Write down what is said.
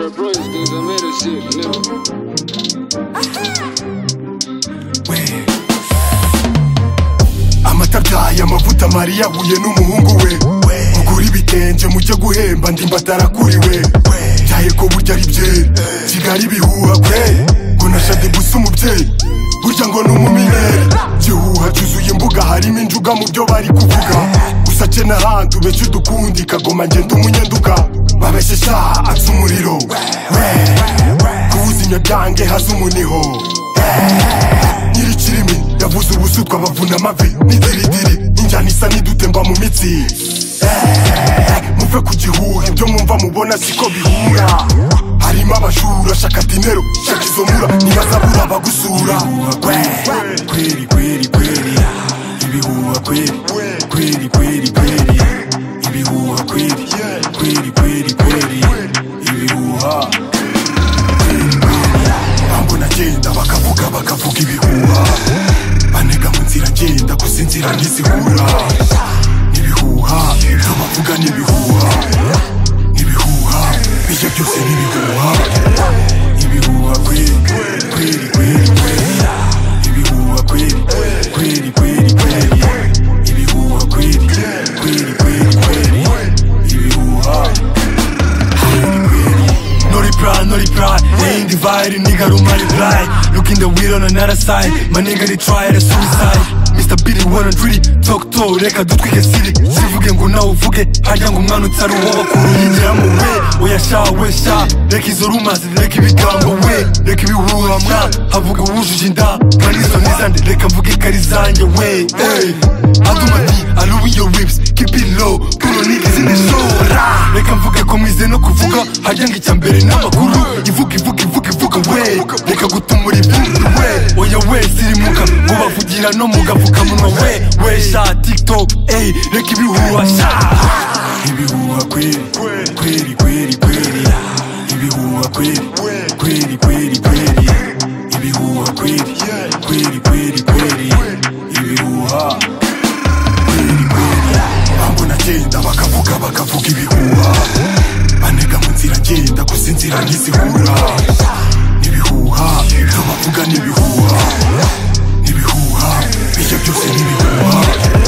niggas on middle shit, nigga. we amata abyaye amavuta mariya ahuye n'umuhungu we mugura ibitenge mujye guhemba ndi mbataraguriwe byaye ko burya ari bye kigali bihuha kwe ngo nashade gusa umubyeyi burya ngo ni umumineri gihuha cyuzuye imbuga harimo injuga mu byo bari kuvuga gusa cye n'ahandi ubeshye udukundi kagoma ngenda umunyenduka babeshesha atsa umuriro we kubuza inyabyange haza umuniho nyirikirimi yavuze ubusutwa bavuna amavi n'idiridiri injyana isa n'idutemba mu mitsi Eh, muve ku gihuha ibyo mwumva mubona siko bihura harimo abashura shaka dinero shaka izo mura ntibazabura abagusura We, kweri kweri kweri ibihuha kweri kweri kweri kweri ibihuha kweri kweri kweri kweri ibihuha ntabwo nagenda bakavuga bakavuga ibihuha banega mu nzira ngenda gusa inzira ntizihura ibihuha ibyo bavuga ni ibihuha ibihuha ibyo byose ni ibihuha ibihuha kweri kweri kweri kweri ibihuha kweri kweri kweri kweri ibihuha kweri kweri kweri kweri ibihuha Nori pride, nori pride They ain't divided, nigga don't mind blind Look in the wheel on another side My nigga they try to suicide Mr. Biddy wanna really talk to Reka dutwike city Sivuge ngo nawe uvuge Harya ngo umwana utari uwo bakuru Yinjira mu we Oya sha we sha Reka izo rumors Reka ibigambo we Reka ibihuha mwa Havuga uwujuje inda Kandi izo nizande Reka mvuge ko ari zanjye we Hey Adumati I love your whips Keep it low Puno niggas in the show Rah! reka mvuge ko mwize no kuvuga harya ngo icya mbere ni amakuru ivuga ivuga ivuga ivuga we reka gutumura ibindi we oya we sirimuka ngo bavugira no mu gapfukamunwa we we sha tiktok ey reka ibihuha sha ibihuha kweri kweri kweri kweri ibihuha kweri kweri kweri kweri ibihuha kweri kweri kweri kweri ibihuha kweri kweri ntabwo nagenda bakavuga bakavuga ibihuha banega mu nzira ngenda gusa inzira ntizihura ibihuha ibyo bavuga ni ibihuha ibihuha ibyo byose ni ibihuha